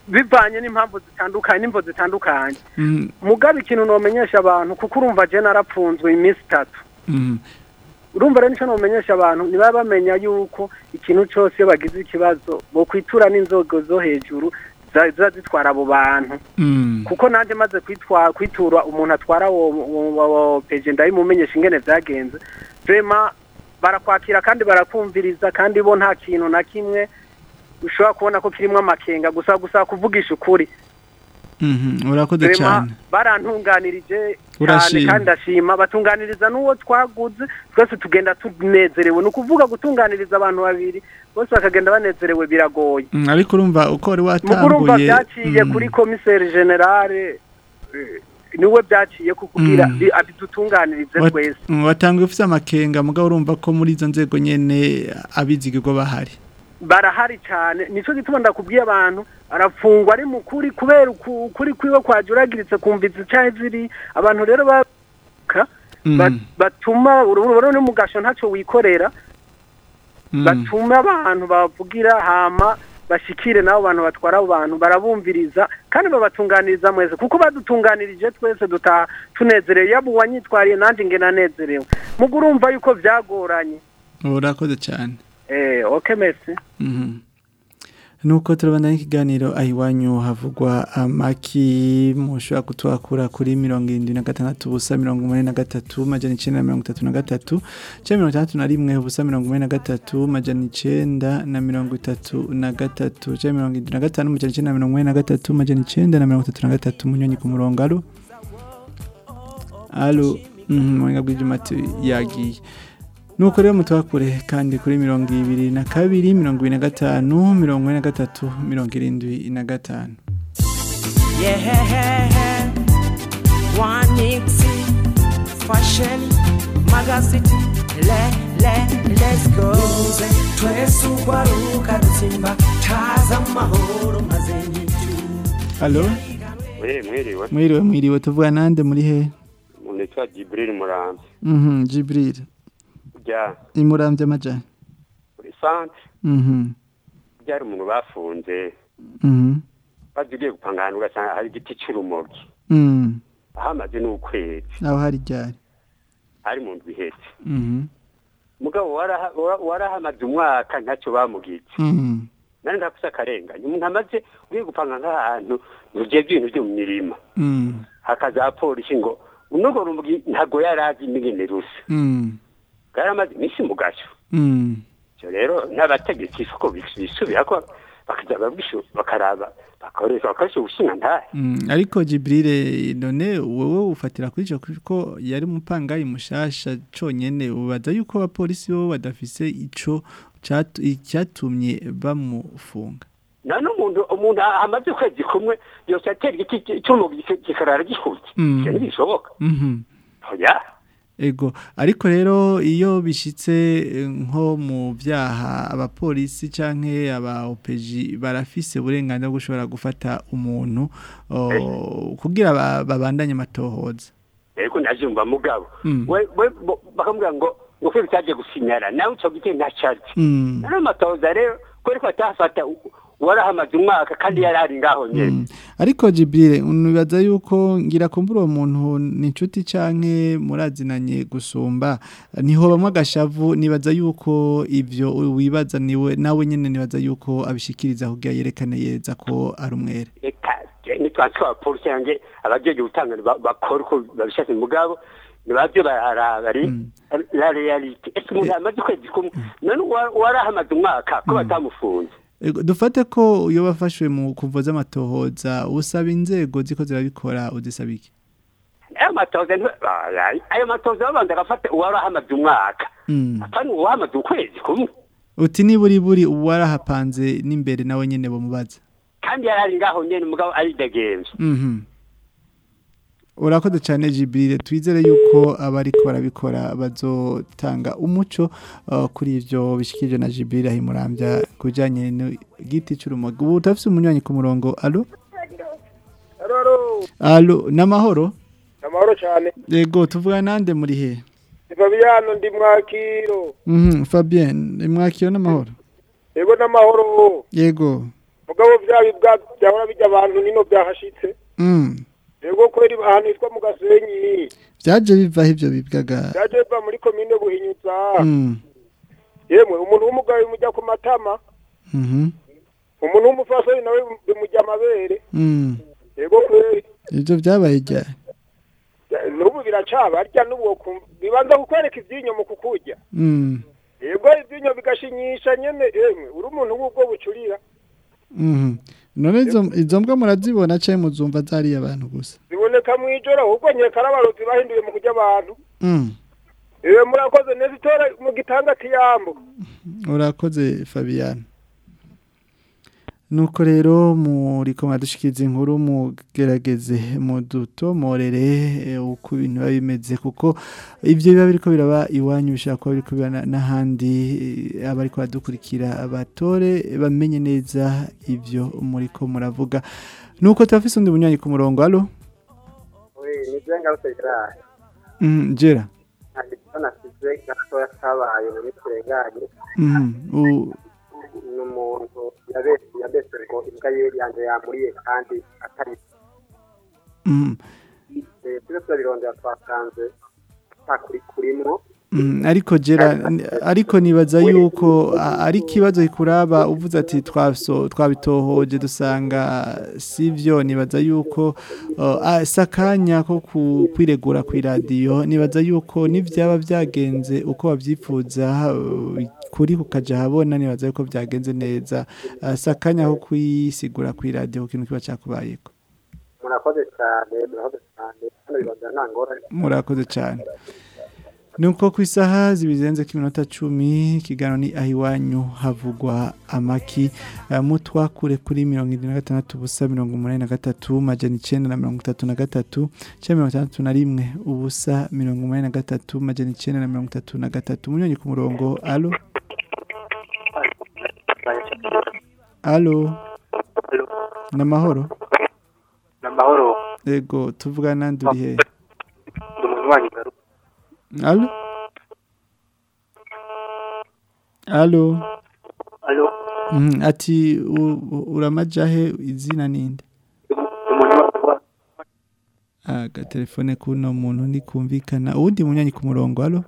bivanye n'impamvu zitandukanye n'imvo zitandukanye Mhm. mugabe ikintu nomenyesha abantu kuko urumva je narapfunzwe iminsi itatu Mhm. urumva rero nicyo nomenyesha abantu ntibaba bamenya yuko ikintu cyose iyo bagize ikibazo bokwitura n'inzogo zo hejuru za- ziba zitwara abo bantu Mhm. kuko nanjye maze kwitwa kwitura umuntu atwara wo wo- wo- wo peje ndabimumenyesha ingene vyagenze vrema barakwakira kandi barakumviriza kandi bo nta kintu na kimwe ushobora kubona ko kirimwo amakenga gusa gusa kuvugisha ukuri Mhm. urakoze vrema cyane barantunganirije cyane Urashima. kandi ndashima batunganiriza n'uwo twaguze twese tugenda tunezerewe ni ukuvuga gutunganiriza abantu babiri bose bakagenda banezerewe biragoye Mhm, ariko urumva uko wari mukuru urumva watanguye byaciye Mhm. kuri komiseri generale eh, niwe byaciye kukugira Mm. bi- abidutunganirize Wat- twese Mhm, watanguye ufite amakenga mugabo urumva ko muri izo nzego nyene abizigirwa bahari barahari cyane nico gituma ndakubwiye abantu arafungwa ari mukuri kubera uku- ukuri kwiwe kwajuragiritse kumviza icahe ziri abantu rero baka ba- Mhm. batuma uruburo no mugasho ntaco wikorera Mhm. batuma abantu bavugira hama bashikire nabo bantu batwara abo bantu barabumviriza kandi babatunganiriza mwese kuko badutunganirije twese dutaha tunezerewe yaba uwanyitwariye nanjye nge nanezerewe mugo urumva yuko byagoranye urakoze cyane eh okay merci Mhm. nuko turabandanya ikiganiro aho iwanyu havugwa amaki mushobora kutwakura kuri mirongo irindwi na gatandatu ubusa mirongo umunani na gatatu majana icyenda na mirongo itatu na gatatu cyangwa mirongo itandatu na rimwe ubusa mirongo umunani na gatatu majana icyenda na mirongo itatu na gatatu cyangwa mirongo irindwi na gatanu majana icyenda na mirongo umunani na gatatu majana icyenda na mirongo itatu na gatatu munyonyi ku murongo alo alo mhm, muhinga bw'ibyuma ati yagiye nuko rero mutwakure kandi kuri mirongo ibiri na kabiri mirongo ibiri na gatanu mirongo ine na gatatu mirongo irindwi na gatanu Yeah, one Nixie fashion magazine. Le, le, let's go. Twese ugwaruka dutsimba taza amahoro maze nyitu. alo we mwiriwe mwiriwe mwiriwe tuvuga nande muri he nitwa jibril murambi mhm jibril bya imurambye amajana kuri sante mhm byari umuntu bafunze mhm bazi ugiye gupanga ahantu ugasanga hari igiti cy'urumogi mhm ahamaze n'ukwezi aho hari ryari ari mu ndwi ihetse mhm mugabo waraha- wara- warahamaze umwaka ntacyo bamugitse mhm nari ndakusa akarenganya umuntu amaze ugiye gupanga nk'ahantu ntugeze ibintu byo mu mirima mhm hakaza polisi ngo unogo rumogi ntago yari azi ingene rusa mhm yari amaze iminsi mu gasho mhm ivyo rero n'abategetsi isoko bisubira ko bakaza babwishu bakaraba bakoresha bakoresha ubushinga ntahe Mm, ariko Jibril none wowe ufatira kuri ico ko yari umupangayi mushasha conyene ubaza yuko abapolisi bo badafise ico catu- icyatumye bamufunga none umuntu umuntu amaze ukwezi kumwe yose atera igiti cy'umugi kikarara gihutse Mm. ivyo ntibishoboka Mhm. oya Ego ariko rero iyo bishitse eh, nko mu byaha abapolisi canke aba OPG barafise uburenganzira bwo gushobora gufata umuntu oh, kugira ba- babandanye amatohoza ariko ndajumva mugabo Mm. we we bo- bakamubwira ngo ngo kweli cyaje gusinyara nawe ico giti ntacazi Mm. none amatoza rero kweli ko atafata u- warahamaze umwaka kandi yari ari ngaho nyene ariko Jibril unibaza yuko ngira kumbura uwo muntu ni inshuti canke murazinanye gusumba niho bamwe agashavu nibaza yuko ivyo wibaza niwe nawe nyene nibaza yuko abishikiriza kugira yerekane yeza ko ari umwere reka nitwanse abapolisi yanjye abajeje gutanga ba- bakora uko babishatse mugabo nibavyo baraba ari la realite ese umuntu amaze ukwezi kumwe none wa- warahamaze umwaka ko batamufunze Ego, dufate ko iyo bafashwe mu kuvoza amatohoza usaba inzego ziko zirabikora udisaba iki ayo matoza nti- ay- ayo matoza babanza agafata uwarahamaze umwaka Mm. apana uwahamaze ukwezi kumwe uti niburi buri uwarahapanze n'imbere nawe nyene bamubaza kandi yari ari ngaho nyene umugabo aridegenza Mhm. Urakoze cyane Jibril twizere yuko abariko barabikora bazotanga umuco uh, kuri ivyo bishikije na Jibril ahimurambya kujanye n'igiti cy'urumogi ubu utafise umunywanyi ku murongo allo Roro, allo namahoro amahoro cyane. yego tuvuga nande muri he Ni Fabiano ndi mwakiro. Mhm Fabien mwakiro namahoro Yego n'amahoro. yego mugabo bya bibwa byahora bijya abantu nino byahashitse Mm. yego kweri ahantu hitwa mu gasenyi Byaje bivaho ivyo bibwaga. byaje biva muri komine buhinyuza Mm. yemwe umuntu w'umugabo bimujya ku matama Mhm. umuntu w'umufasoni nawe bimujya amabere Mm. yego kweri Ivyo byabaye ryari? Ya- n'ubu biracaba arya n'ubu wokumva- bibanza kukwereka ivyinyo mu kukurya Mm. yego ivyinyo bigashinyisha nyene yemwe uri umuntu w'ubwo bucurira Mhm. None izo izo mbwa murazibona cyane muzumva zari abantu gusa. ziboneka mw'ijoro ahubwo nkeka ari abarozi bahinduye mu kurya abantu Mm. ewe murakoze neza itora mu gitanga kiyambo Urakoze Fabian. Nuko rero muri ko mwadushikiriza inkuru mugerageze mudutomorere eh, uko ibintu biba bimeze kuko ibyo biba biriko biraba iwanyu bishaka kuba biriko biba na- n'ahandi eh, abariko badukurikira abatore bamenye neza ibyo muri ko muravuga nuko turafise undi bunywanyi ku murongo alo ni byo ngarutse gerard mm, jera ntabwo icyo nasize gatoya kabaye muri turenganye mm, u- ni umuntu yabese yabese ngo imbwa ye yanjye yamuriye kandi atari mm, Eh, tujye turabirondera twasanze ntakuri kurimwo Mm, ariko jera n- ariko nibaza yuko a- ari kibazo ikuraba uvuze ati twaso twabitohoje dusanga sivyo nibaza yuko uh, ah, sakanya ko ku- kwiregura ku radio nibaza yuko nivyaba byagenze uko babyifuza uh, kuri kukaja habona nibaza yuko byagenze neza uh, sakanya ko kwisigura ku radio ku kintu kiba cyakubayeko murakoze cyane murakoze cyane hano birondera nta ngorane murakoze cyane nuko ku isaha zibizenze k'iminota cumi ikiganiro ni aho iwanyu havugwa amaki Eh, mutwakure kuri mirongo irindwi na gatandatu ubusa mirongo umunani na gatatu majana icyenda na mirongo itatu na gatatu cyangwa mirongo itandatu na rimwe ubusa mirongo umunani na gatatu majana icyenda na mirongo itatu na gatatu munyonyi ku murongo alo alo ni amahoro ni amahoro yego tuvugana nandi uri hehe ndi umuntu wanyu garuka alo alo alo Mhm, ati u- u- uramajahe izina ninde aga telefone kuno muntu ndikumvikana uwundi munyanyi ku murongo alo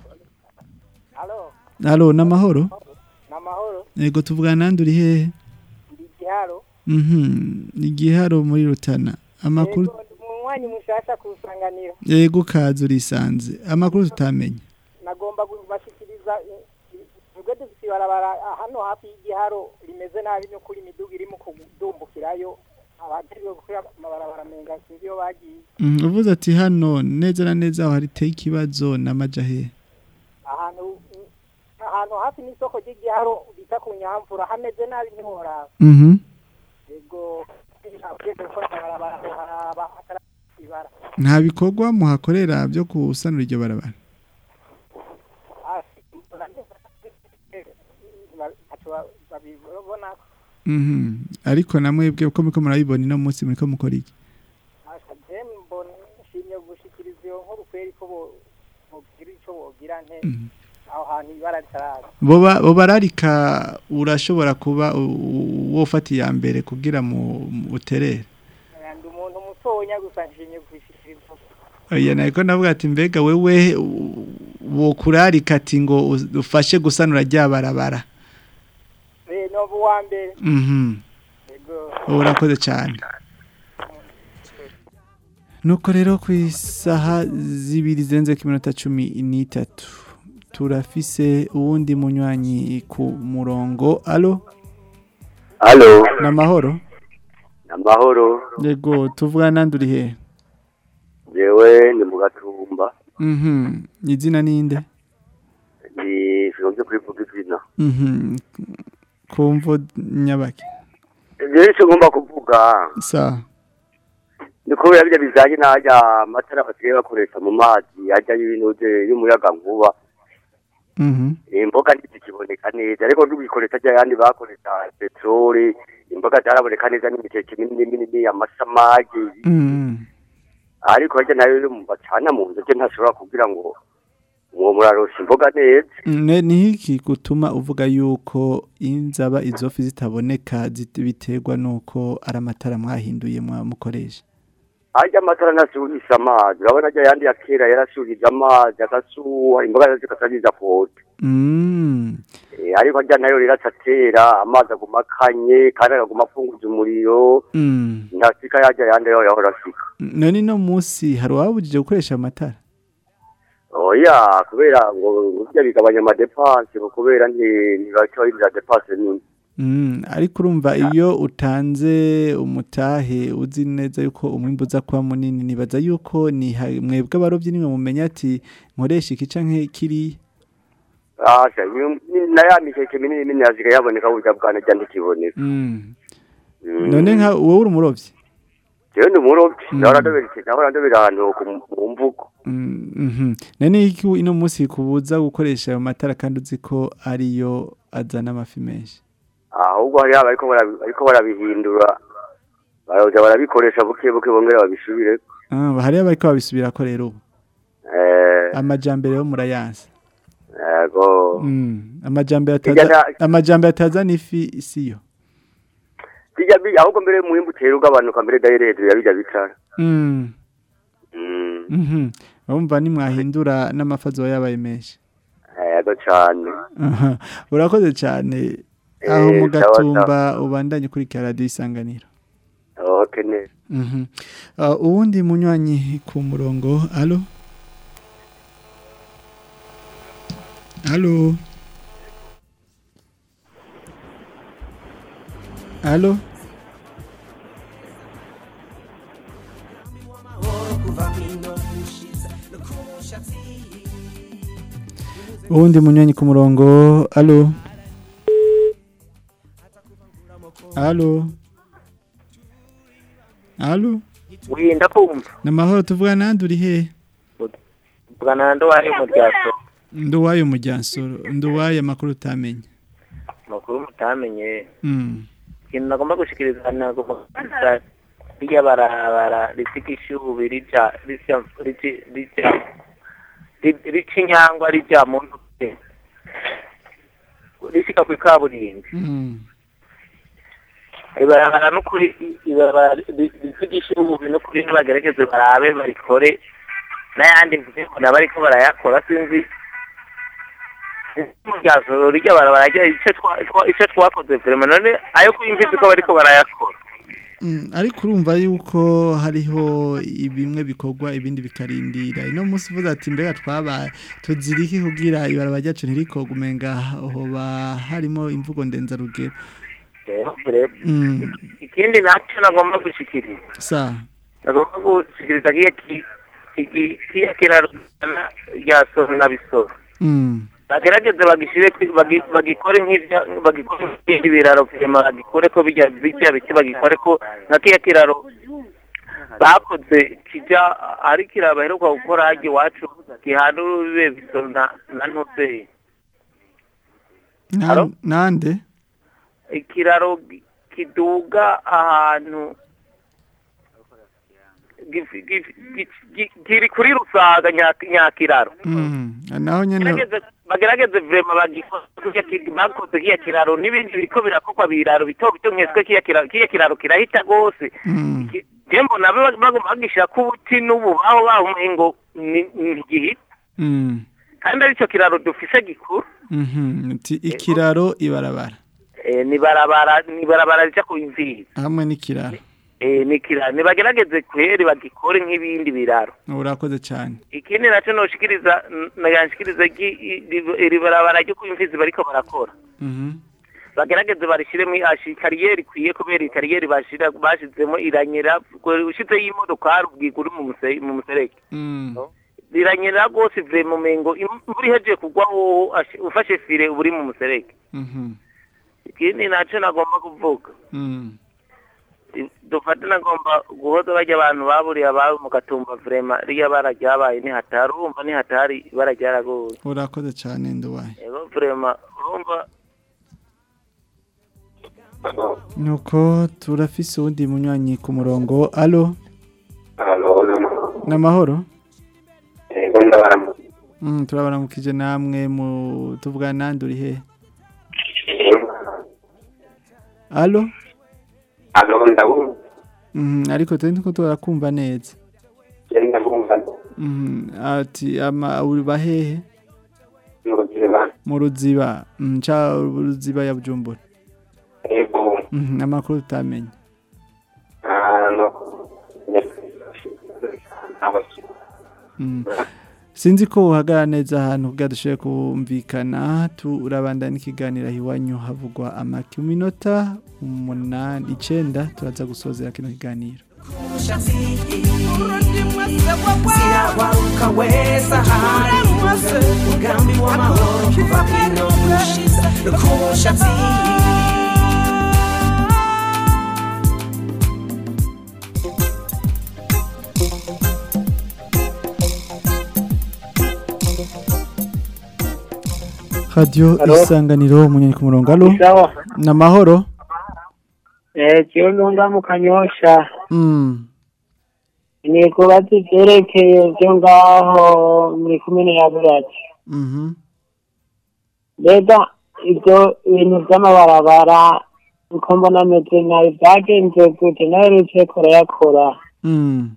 alo namahoro namahoro yego tuvugana nandi uri hehe ndi igiharo mhm igiharo muri rutana amakuru munywanyi mushasha ku isanganiro yego kaza urisanze amakuru tutamenye nagomba kubashikiriza ubwo dufite ibarabara hano hafi y'igiharo rimeze nabi n'ukuri imiduga irimo kudumbukirayo abajejwe gukora amabarabara menga sinzi iyo bagiye Mhm, uvuze ati hano neza na neza aho hariteye ikibazo n'amajahe ahantu ahantu hafi n'isoko ry'igiharo bita ku nyamvura hameze nabi ntiworaba mhm yego abajejwe gukora amabarabara aho haraba hatari ibara nta bikorwa muhakorera byo gusanura iryo barabara babibona Mhm. ariko namwebwe uko muriko murabibona ino munsi muriko mukora iki mbona nshimye gushikiriza iyo nkuru kweri ko bo- bogira ico bogira nte aho hantu ibara ritaraza boba boba ararika urashobora kuba u- u- wofata iya mbere kugira mu mu- uterere ndi umuntu mutonya gusa nshimye gushikiriza oya nariko navuga ati mbega wewe u- wokurarika ati ngo u- ufashe gusanura rya barabara eh no buwa mbere mhm yego urakoze cyane nuko rero ku isaha zibiri zirenze ku minota cumi n'itatu turafise uwundi munywanyi ku murongo alo Alo, ni amahoro amahoro. yego tuvugana nandi uri hehe Jewe ni mu gatumba. mhm izina ninde Ni sinumvye kurivuga izina. mhm kumvo nyabaki Jewe ico ngomba kuvuga sawa ni kubera birya bijanye n'aya matara basigaye bakoresha mu mazi ajya y'ibintu y'umuyaga nkuba. mhm Imboga ntizikiboneka neza ariko n'ubikoresha ajya yandi bakoresha petroli imboga zaraboneka neza n'imikeke minini minini amasamagi mhm ariko harya nayo yo mu bacana mu nzu je ntashobora kugira ngo uwo murarosha imboga neza Ne ni iki gutuma uvuga yuko inzaba izofi zitaboneka zit- biterwa nuko ari amatara mwahinduye mukoresha ajya amatara ntasubisha amazi urabona ajya ayandi ya kera yarasubije amazi agasuha imboga zikasabiza kote Mm. Eh, ariko ajya nayo rero atatera amazi aguma akanye kandi agaguma afunguza umuriro Mm. ntasika yajya ayandi yo yahora asika None no musi hari wabujije gukoresha amatara oya kubera ngo burya bigabanya amadepanse ngo kubera nti ntibacyohindura depanse nini Mm, ariko urumva iyo utanze umutahe uzi neza yuko umwimbu uza kuba munini nibaza yuko ni ha- mwebwe abarovyi nimwe mumenya ati nkoresha iki canke kiriya asha ni- ni- na ya mikeke minini minini yasigaye yaboneka burya bwana jya ntikiboneka Mm. Mm. none nka wowe uri umurovyi jewe ndi umurobyi Mm. nahora ndobera iki nahora ndobera ahantu ku- mu mvugo Mm, mhm. none iki ino musi kubuza gukoresha ayo matara kandi uzi ko ariyo azana amafi menshi ahubwo hariho abariko barabi- bariko barabihindura baraza barabikoresha buke buke bongera babisubire Ah, hariyo abariko babisubirako rero ubu eh amajambere yo murayansa yego Mm, amajambere Hirya ataza na- amajambere atazana ifi siyo bijya bi ahubwo mbere muhimbu utera ugabanuka mbere dayiredu yabijya bitara Mm. Mm, Mhm. Urumva nimwahindura n'amafi azoba yabaye menshi. yego cane Aha. Urakoze cyane. Aho Eh, mu sawa, gatumba ubandanye kuri radio isanganiro. okay neza Mhm. Uh, uwundi munywanyi ku murongo. Allo? Allo? Allo? Uwundi munywanyi ku murongo. Allo? Allo? Allo? wirinda kumva Namahoro tuvuga nandi uri he? bwana ndo wari mu ryaso Nduwayo mujyansoro, nduwaye makuru utamenye. makuru mutamenye Mm. ikintu nagomba gushikiriza nagomba gushikiriza rirya barabara risiga ishubi rija rija rija rija ri- rica inyangwa rija mu ntuke rishika ku ikaburimbi Mm. ibarabara n'ukuri ibarabara ri- risiga ishubi n'ukuri nibagerageze barabe barikore n'ayandi mvuge ngo nabo ariko barayakora sinzi muryazo rijya barabara rya ico twa- twa- ico twakoze vrema none ayo kuyimviza ko bariko barayakora Mm, ariko urumva yuko hariho bimwe bikorwa ibindi bikarindira ino munsi uvuze ati mbega twabaye tuzirike kugira ibarabara ryacu ntirikoga umenga hoba harimo imvugo ndenzarugero rero rero Mm, ikindi nacyo nagomba gushikiriza sa nagomba gushikiriza kiya ki- ki- kiya kiraro rya soro na bisoro mm, bagerageze bagishire kwi- bagi- bagikore nk'ivya bagikore nk'ibindi biraro vyema bagikore ko bijya bijya biki bagikore ko nka kiya kiraro bakoze kija ari kiraro baheruka gukora harya iwacu gihana urubibe bisoro na na ntuzeye na- Halo? nande ikiraro gi- kiduga ahantu gifi- gifi- gi- gi- kiri kuri rusaga Nya- nyakiraro Mm, naho nyene Bagerageze- bagerageze vrema bagikoze bakoze kiya kiraro n'ibindi biriko birakorwa biraro bito bito nkeswe kiya kiraro kiya kiraro kirahita gose Mm, je mbona ba- bagomba bagishirako ubuti n'ububaho bahumenye ngo ni- ni igihita mm, kandi arico kiraro dufise gikuru mhm, uti ikiraro ibarabara Eh, ni barabara ni barabara rija ku imviri hamwe n'ikiraro Eh, ni kiraro nibagerageze kweri bagikore nk'ibindi biraro urakoze cyane ikindi nacyo noshikiriza naganshikiriza iri barabara ryo kwimfizi bariko barakora Mhm, bagerageze barishiremo ashi kariyeri ikwiye kubera iyi kariyeri bashira bashizemo iranyera ushizeho imodokari ubwirwa uri mu muse- mu muserege mm, riranyera rwose vrema umengo imvura ihejeje kugwa wowe ashi- ufashe fire uba uri mu muserege mhm, ikindi nacyo nagomba kuvuga mm. dufate nagomba guhoza bajya abantu baburiye ababo mu gatumba vrema riya bara ryabaye nihatari urumva nihatari ibara ryaragoye urakoze cyane nduwaye ego vrema urumva nuko turafise uwundi munywanyi ku murongo alo Halo, n'amahoro ego ndabaramutse. Mm, turabaramukije namwe mu tuvugana nande uri he Allo alo ndabumva Mhm, ariko turi niko turakumva neza yari ndabumva Mhm, ati ama uri bahehe n'uruziba mu ruziba mm, ca ruziba ya Bujumbura ego Mhm, amakuru tutamenye ahantu Mm. Sinzi ko uhagara neza ahantu kugira dushoboye kumvikana turabandana n'ikiganiro aho iwanyu havugwa amaki mu minota umunani icenda turaza gusozera kino kiganiro zirawaruka weza hari umugambi w'amahoro kuva kino gushize rukushatsi radio Halo? isanganiro umunyanyi ku murongo alo Sawa. namahoro Eh, kiyo nunga mu kanyosha. mm. Ni kubaza ivyerekeye vyo ngaho muri kumene ya Burati. mhm Mbega ivyo ibintu vy'amabarabara uko mbona ameze nabi vyagenze gute naherutse kurayakora. mm.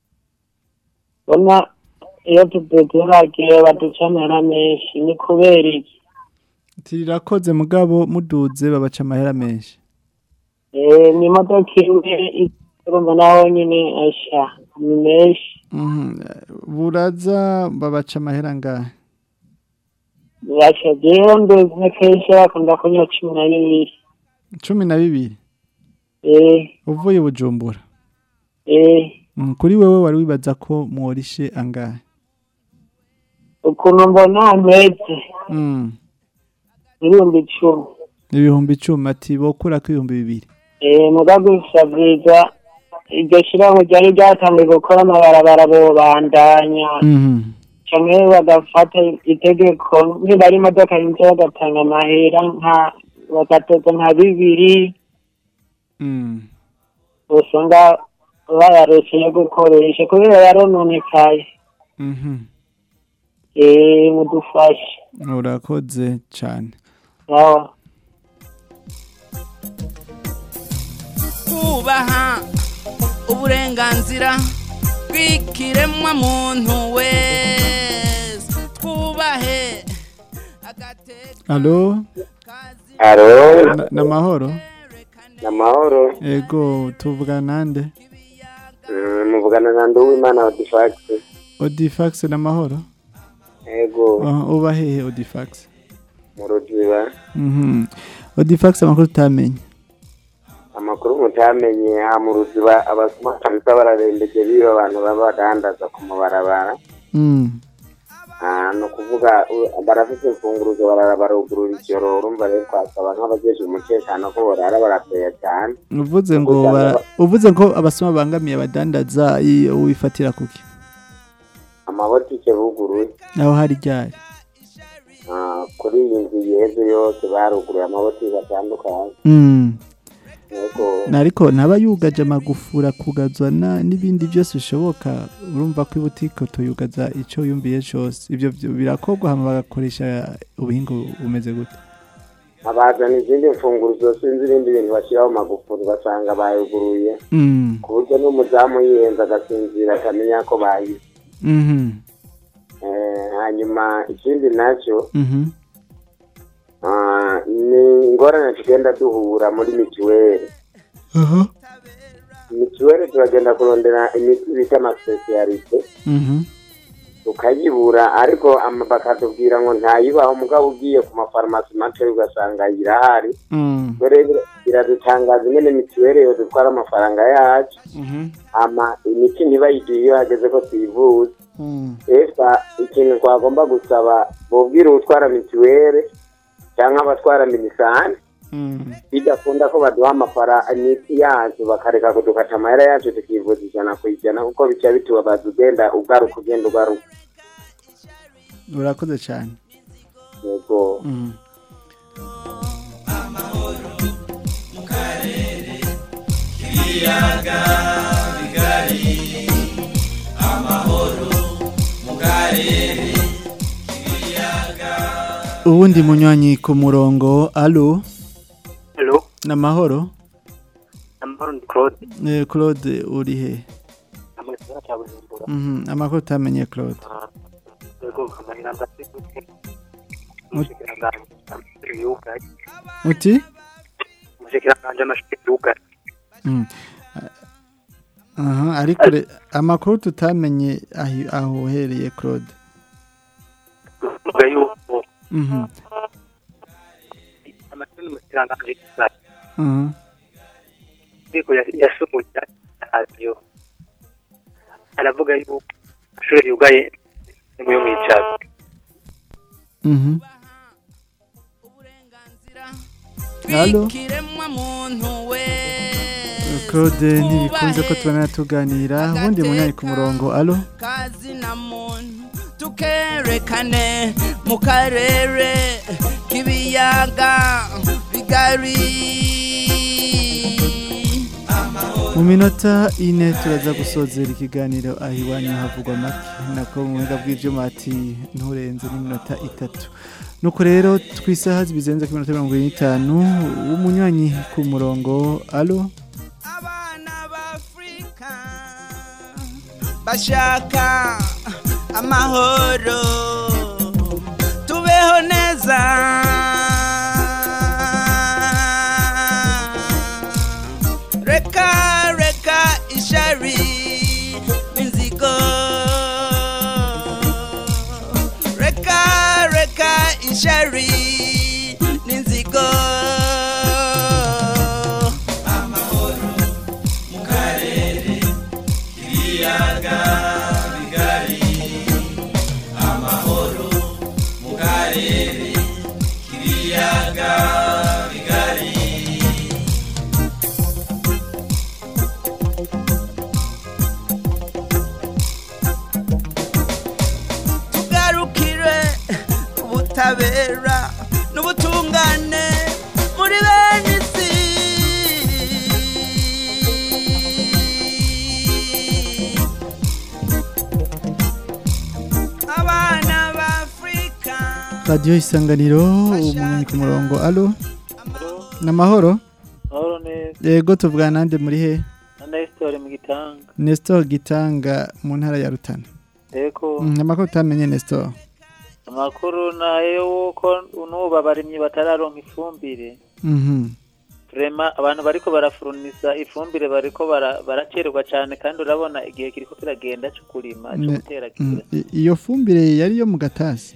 Bona iyo tuduteragiye baduca amahera menshi ni kubera iki? tirakoze mugabo muduze babaca amahera menshi Eh, ni imodoka imwe urumva naho nyine asha ni menshi. Mhm, buraza babaca amahera ngahe Basha jewe nduzi kenshi bakunda kunywa cumi na bibiri. cumi na bibiri Eh, uvuye bujumbura eh. Mm, kuri wewe wari wibaza ko mworishe angahe ukuntu mbona ameze mm. ibihumbi icumi ibihumbi icumi ati bokura ko ibihumbi bibiri Eh, muga gusa bwiza iryo shirahamwe ryari ryatangiye gukora amabarabara bobandanya Mhm. canke bagafata itegeko niba ari imodoka yinze bagatanga amahera nka bagatoza nka bibiri Mm. usanga bayarose yo gukoresha kubera yarononekaye Mhm. Eh, mudufashe urakoze cyane sawa kubaha uburenganzira bw'ikiremwa muntu wese twubahe alo alo Na- namahoro namahoro ego tuvugana nande Mm, muvugana na nduwimana odifax odifax namahoro ego Ah, uba hehe odifax mu ruziba Mhm. odifax amakuru utamenye amakuru mutamenye aha mu ruziba abasuma kabisa bararembeje biba abantu baba badandaza ku mabarabara Mm. Ah, ni ukuvuga u- barafite imfunguruzo barara barugurura ijoro urumva rero twasaba nk'abajeje umutekano ko borara barapeya cyane uvuze ngo bara- uvuze ngo abasoma bangamiye abadandaza iyo wifatira kuki amabotike buguruye aho hari ryari Ah, kuri iyi nzu yeze yose baruguruye amabotike atandukanye Mm. yego nariko ntaba yugaje amagufura kugazwa na- n'ibindi byose bishoboka urumva ko ibutike tuyugaza icyo yumviye cyose ibyo byo birakorwa hama bagakoresha ubuhinga bumeze gute abazana izindi mfunguruzo sinzi ibindi bintu bashyiraho magufuri basanga bayuguruye Mm. ku buryo n'umuzamu yiyenza agasinzira akamenya ko bayize Mhm. Eh, hanyuma ikindi nacyo Mhm. ah, ni ingorane tugenda duhura muri mituweli Aha. mituweli turagenda kurondera imiti bita amasipesiyalite Mhm. tukayibura ariko ama- bakatubwira ngo ntayibaho mugabo ugiye ku mafarumasi make ugasanga irahari Mm. ubwo rero biradutangaza ingene mituweli yo dutwara amafaranga yacu Mhm. ama imiti ntibayiduhe iyo hageze ko tuyivuza Mm. esa ikintu twagomba gusaba bubwira utwara mituweli cyangwa abatwara minisani Mm. bidakunda ko baduha amafara imiti yacu bakareka kudukata amahera yacu tukivuza ijana ku ijana kuko bica bitubabaza ugenda ugaruka ugenda ugaruka urakoze cyane yego Mm. ibiyaga bigari amahoro mu karere uwundi munywanyi ku murongo alo Hello, namahoro amahoro ni Claude. Eh, Claude uri he Amwe gisagara ca Bujumbura. Mhm, amakuru utamenye Claude Yego, amahera ndafite. Umushikiranganji amashuri yugaye. uti Umushikiranganji amashuri yugaye. Mm. aha ariko re- amakuru tutamenye ahi- aho uhereye Claude Uvuga yuko Mhm, amashuri y'umushikiranganji yugaye. mhm. Ariko ya- yasumuye radiyo. Aravuga yuko amashuri yugaye ni muyo mwicara. Mhm. Halo kiremwa muntu we Claude ntibikunze ko tubana tuganira ubundi munywanyi ku murongo alo kazi na muntu tukerekane mu karere k'ibiyaga bigari mu minota ine turaza gusozera ikiganiro aho iwanyu havugwa make nako mu buhinga bw'ibyuma ati nturenze n'iminota itatu nuko rero twisaha bizenze ku minota mirongo ine n'itanu umunywanyi ku murongo alo bashaka amahoro tubeho neza reka reka ishari inzigo reka reka ishari n'inzigo amahoro mu karere k'ibiyaga bigari amahoro mu karere k'ibiyaga bigari tugarukire ubutabera n'ubutungane muri bene isi abana b'afurika radiyo isanganiro umunywanyi ku murongo alo namahoro Mahoro neza. yego tuvugana nande muri he Na Nestor mu gitanga. Nestor Gitanga mu ntara ya Rutana Eko Mm, amakuru utamenye Nestor amakuru nayo wuko n'ubu abarimyi batararonka ifumbire. Mhm. Vrema abantu bariko barafuruniza ifumbire bariko bara- baracererwa cyane kandi urabona igihe kiriko kiragenda cyo kurima cyo Ne- gutera mm, i- iyo fumbire yari yo mu gatasi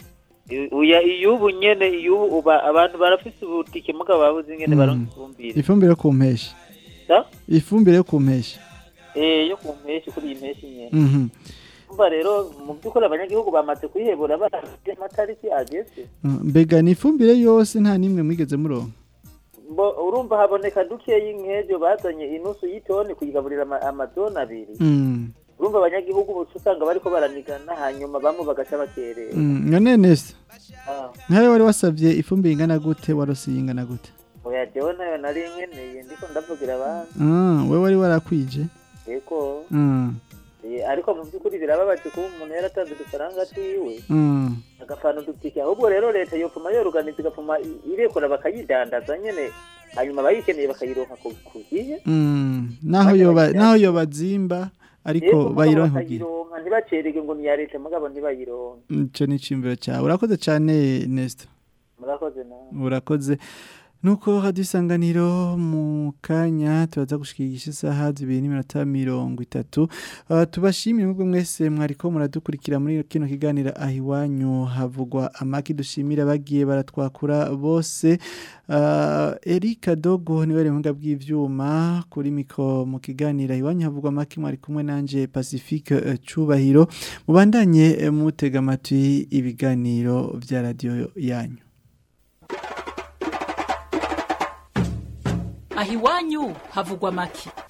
uya iyubu nyene iyubu uba abantu barafise ubutike mugabo babuze ingene Mm. baronka ifumbire. ifumbire yo ku mpeshyi Da? ifumbire yo ku mpeshyi Eh yo ku mpeshyi kuri iyi mpeshyi nyene. Mhm. Umva rero mu by'ukuri abanyagihugu bamaze kwihebura barazi amatariki ageze. Mm, mbega ni ifumbire yose nta nimwe mwigeze muronka Mbo urumva haboneka dukeyi nk'ejo bazanye inusu y'itoni kuyigaburira ama- amadoni abiri. Mm. Urumva abanyagihugu bose usanga bariko baranigana hanyuma bamwe bagaca bakerera. Mm, none Nestor Ah, nkawe wari wasabye ifumbire ingana gute warose ingana gute oya jewe nayo nari nkeneye ndiko ndavugira abandi. Ah, we wari warakwije Eko. Mm. Eh, ariko mu by'ukuri birababaje kuba umuntu yaratanze udufaranga twiwe. Mm. agafana udutike ahubwo rero leta yopfuma yoruganiza igapfuma i- irekura bakayidandaza nyene hanyuma abayikeneye bakayironka ku ku gihe Mm. naho yoba naho yoba zimba ariko Yego, mugabo bayironka kugira bakayironka ntibacererwe ngo ni iya leta mugabo ntibayironka ico ni icimbiro cyawe urakoze cyane Nestor murakoze nawe urakoze nuko hadisanganiro mu kanya turaza gushikirisha isaha zibiri n'iminota mirongo itatu uh, tubashimire mubwo mwese mwariko muradukurikira muri kino kiganiro aho iwanyu havugwa amaki dushimira bagiye baratwakura bose uh, Erika Dogo niwe remuga bw'ivyuma kuri miko mu kiganiro aho iwanyu havugwa amaki mwari kumwe nanje Pacifique uh, Cubahiro mubandanye eh, mutega amatwi ibiganiro vya radio yanyu aho iwanyu havugwa make